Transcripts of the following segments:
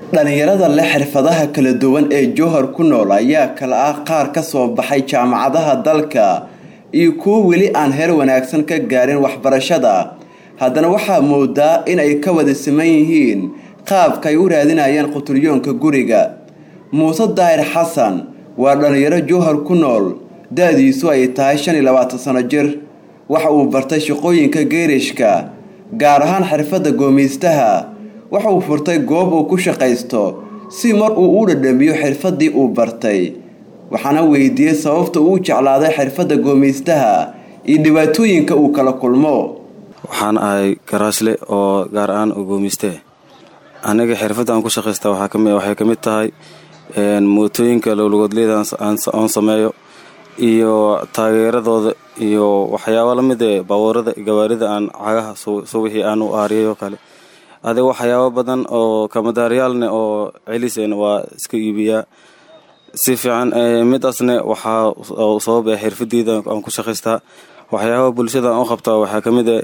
dhalinyarada leh xirfadaha kala duwan ee jowhar ku nool ayaa kala ah qaar ka soo baxay jaamacadaha dalka iyo kuwo weli aan heer wanaagsan ka gaarin waxbarashada haddana waxaa moodaa in ay ka wada siman yihiin qaabka ay u raadinayaan quturyoonka guriga muuse daahir xasan waa dhalinyaro jowhar ku nool da-diisu ay tahay shan iyo labaatan sano jir waxa uu bartay shaqooyinka geerishka gaar ahaan xirfadda goomeystaha waxa uu furtay goob uu ku shaqaysto si mar uu u dhadhamiyo xirfaddii uu bartay waxaana weydiiyey sababta uu jeclaaday xirfadda goomeystaha iyo dhibaatooyinka uu kala kulmo waxaan ahay garaashle oo gaar ahaan oo goomeyste aniga xirfadda aan ku shaqaysta waxay ka mid tahay mootooyinka lowlagoodleyda aan sameeyo iyo taageeradooda iyo waxyaaba lamid ee baabuurada gawaarida aan cagaha suwixii aan u aariyay oo kale adiga waxyaabo badan oo kamadaaryaalne oo celiseen waa iska iibiyaa si fiican midaasne waxaa sabab ee xirfadeyda aan ku shaqaystaa waxyaaba bulshada aan u qabtaa waxaa ka mid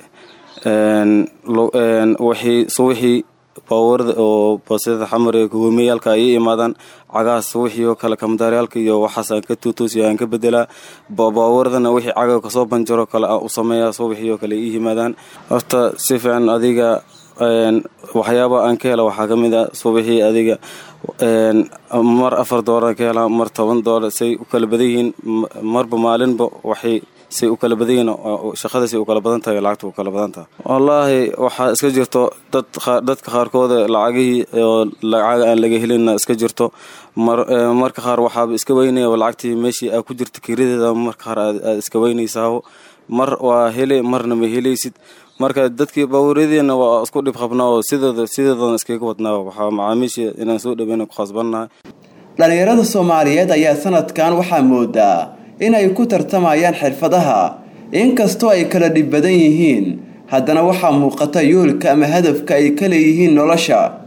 e suwixii baabuurada oo basida xamar ee hoomeyaalka ay imaadaan cagahaas wixii oo kale kamadaaryaalka iyo waxaas aan ka tuutoosiyo aan ka bedelaa baabuuradana wixii caga kasoo banjaro kale aan u sameeyaa suwixii oo kale ii yimaadaan horta si fiican adiga waxyaaba aan ka hela waxaa ka mid a subaxii adiga mar afar doolar ka helaa mar toban doolar say u kala badan yihiin marba maalinba waxay say u kala badan yihiin shaqada say u kala badan tahay lacagta u kala badan tahay wallaahi waxaa iska jirto dad dadka qaarkooda lacagihii oo lacaga aan laga helinna iska jirto marka qaar waxaaba iska weynaya lacagtii meeshii aa ku jirta kirideeda marka qaar aad iska weynaysaao mar waa hele marna ma helaysid marka dadkii baabuuryadiina waa isku dhib qabnaa oo sidooda sideedana iskaga wadnaa waxaa macaamiisha inaan soo dhaweyna ku khasbannahay dhalinyarada soomaaliyeed ayaa sanadkan waxaa moodaa inay ku tartamayaan xirfadaha inkastoo ay kala dhib badan yihiin haddana waxaa muuqata yoolka ama hadafka ay ka leeyihiin nolosha